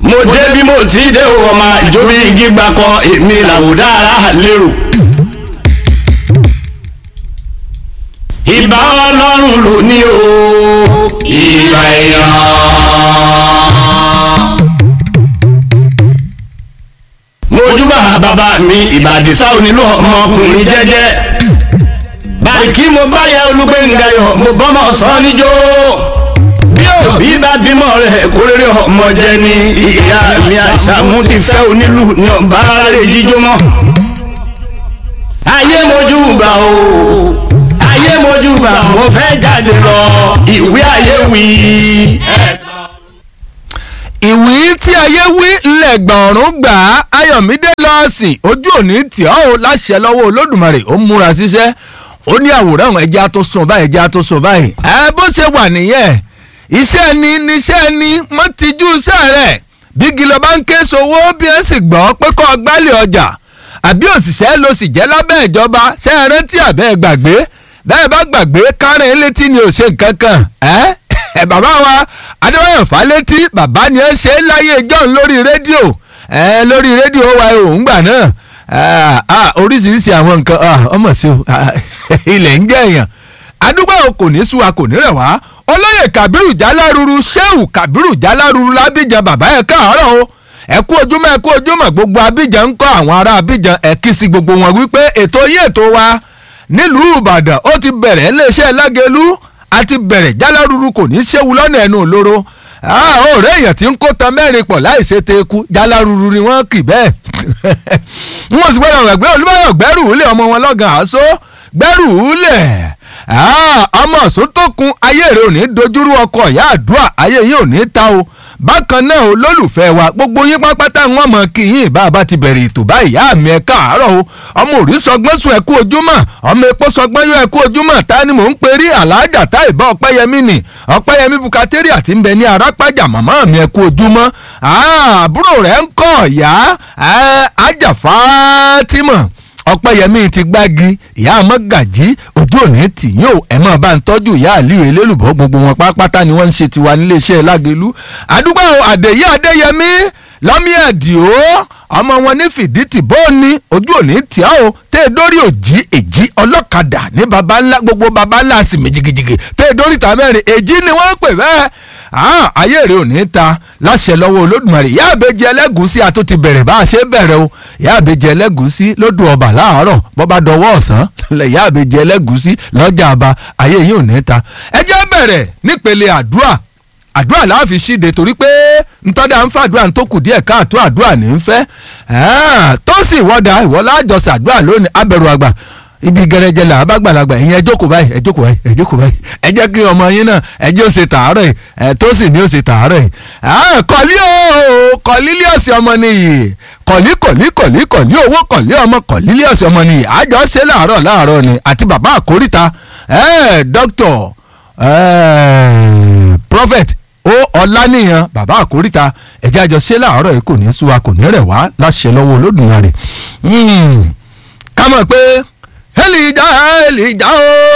mo dé bí mo ti dé o ọmọ ìjọba igi gbakọ èmi làwùdá ara lérò. ìbà ọlọ́run ló ní o ìbà èèyàn. mojúbà bàbá mi ìbàdìsá onílù ọmọkùnrin jẹ́jẹ́ báyìí kí mo bá yẹ olúgbẹ̀ngayọ̀ mo bọ́mọ sọ níjó bí òbí bá bímọ rẹ̀ kórèrè ọmọ jẹ ni ìyá mi àṣàmú ti fẹ́ onílù ní ọba rẹ̀ jíjó mọ́ ayé mojúbà o ayé mojúbà mo fẹ́ jáde lọ ìwé ayé wí. ìwí tí ayé wí ńlẹ̀gbọ̀n ọ̀run gbà á ayọ̀mídé lọ́ọ̀sìn ojú òní tì ọ́ ò láṣẹ lọ́wọ́ olódùmarè ó múra síṣẹ́ ó ní àwòrán ẹja tó sùn báyìí ẹja tó sùn báyìí ẹ bó ṣe wà nìyẹn iṣẹ́ ni níṣẹ́ ni mo ti jú iṣẹ́ rẹ̀ bí gílọ bá ń ké sowó bí ẹ sì gbọ́ pé kọ́ gbálẹ̀ ọjà àbí òṣìṣẹ́ ló sì jẹ́ lábẹ́ ìjọba ṣé ẹ rántí àbẹ́ gbàgbé bẹ́ẹ̀ bá gbàgbé kárìn létí ni ò ṣe nǹkan kan ẹ́ ẹ bàbá wa adéwáyọ̀ fálétí bàbá ni ẹ ṣe láyé john lórí rédíò ẹ lórí rédíò wa òun gbà náà oríṣiríṣi àwọn nǹkan ọmọ sí o ilẹ̀ ń gẹ̀yàn adúgbò kò ní sú wa kò ní rẹ̀ wá olóyè kabiru jaláruru sheu kabiru jaláruru lábíjan bàbá ẹ̀ káàárọ̀ o ẹ kú ojúmọ́ ẹ kú ojúmọ́ gbogbo abíjan ń kọ́ àwọn ará abíjan ẹ kí sí gbogbo wọn wípé ètò yín ètò wa nílùú ìbàdàn ó ti bẹ̀rẹ̀ iléeṣẹ́ lágẹ̀lú àti bẹ̀rẹ̀ jáláruru kò ní í ṣéwu lọ́nà ẹnu òlóró ọ̀rẹ́ èèyàn tí ń kó tan mẹ́rin pọ̀ láì ṣe teku jáláruru ni wọ́n kì bẹ́ẹ̀ wọ́n sì gbọ́dọ̀ rẹ̀ gbé olúbọ̀yọ̀ gbẹ́rù ulẹ̀ ọmọ wọn lọ́gàn àṣọ gbẹ́rù ulẹ̀ ọmọ sótókun ayé rẹ̀ ò ní dojúrú ọkọ̀ ìyá àdúrà ayé yìí ò ní ta o bákan náà olólùfẹ́ wa gbogbo yín pápátá wọn mọ̀ kí yín bá a bá ti bẹ̀rẹ̀ ètò báyìí ìyá mi ẹ káàárọ̀ o ọmọ òrí sọgbọ́n sùn ẹ kú ojúmọ́ ọmọ epo sọgbọ́n yóò ẹ kú ojúmọ́ ta ni mò ń perí aláàjà tá ìbá ọpẹ́yẹmí ni ọpẹ́yẹmí bukateri àti nbẹ ní arápájà màmá mi ẹ kú ojúmọ́ àbúrò rẹ̀ ń kọ́ ọ̀yá ajá Fátímọ̀ ọpẹ́yẹmí ti gbági ìyá amọ́gàjí ojú òní tìyín o ẹ̀ máa bá ń tọ́jú ìyá àlíwò elélùbọ́ gbogbo wọn pátápátá ni wọ́n ń ṣe tiwa níléeṣẹ́ lágẹ̀lú àdúgbò àdèyí adéyẹmí lọ́mí ẹ̀dìó ọmọ wọn ní fìdítì bóòní ojú òní tìá o tẹ́ ẹ dórí òjì èjì ọlọ́kadà ní baba ńlá gbogbo baba ńlá sì méjìgìjìgì tẹ́ ẹ dórí ta mẹ́rin èjì ni wọ́n ń pè bẹ́ẹ̀ ayé rẹ̀ ò ní ta láṣẹ lọ́wọ́ olódùmarè ìyá àbẹ́jẹ ẹlẹ́gùsí àtún ti bẹ̀rẹ̀ bá a ṣe bẹ̀rẹ̀ o ìyá àbẹ́jẹ ẹlẹ́gùsí lódù ọba láàárọ̀ bọ́ba dọwọ́ ọ̀sán ìyá àbẹ́jẹ ẹlẹ́gùsí lọ́jà àbá ayé yìí ò ní ta ẹ jẹ́ bẹ̀rẹ̀ nípele àdúrà àdúrà la fi ṣíde torí pé ntọ́dà ń fàdúrà tó kù díẹ̀ káàtó àdúrà ní í fẹ́ tó sì wọ́dà ìwọ́lá àjọsìn àdúrà lónìí abẹ̀rù àgbà ibi gẹrẹjẹ là bá gbàlagbà ìyẹn ẹ jókòó báyìí ẹ jókòó báyìí ẹ jókòó báyìí ẹ jẹ́ kí ọmọ yín náà ẹ jẹ́ ó ṣe tàárọ̀ yìí ẹ tó sì ní ó ṣe tàárọ̀ yìí. kọ̀lí o kọ̀lílíọ̀sì ọmọ nìyí kọ̀lí kọ̀lí kọ̀lí kọ̀lí owó kọ̀lí ọmọ kọ̀lílíọ̀sì ọmọ nìyí àjọ ṣe láàárọ̀ láàárọ̀ ni àti bàbá àkóríta dókítọ̀ prophet ó ọláníyàn bàbá àkóríta ẹ̀jẹ̀ àjọ ṣe láàárọ̀ yìí kò ní sú wa kò ní rẹ̀ wá láṣẹ lọ́wọ́ Olódùmarè ká mọ̀ pé Èlìjà Èlìjà o.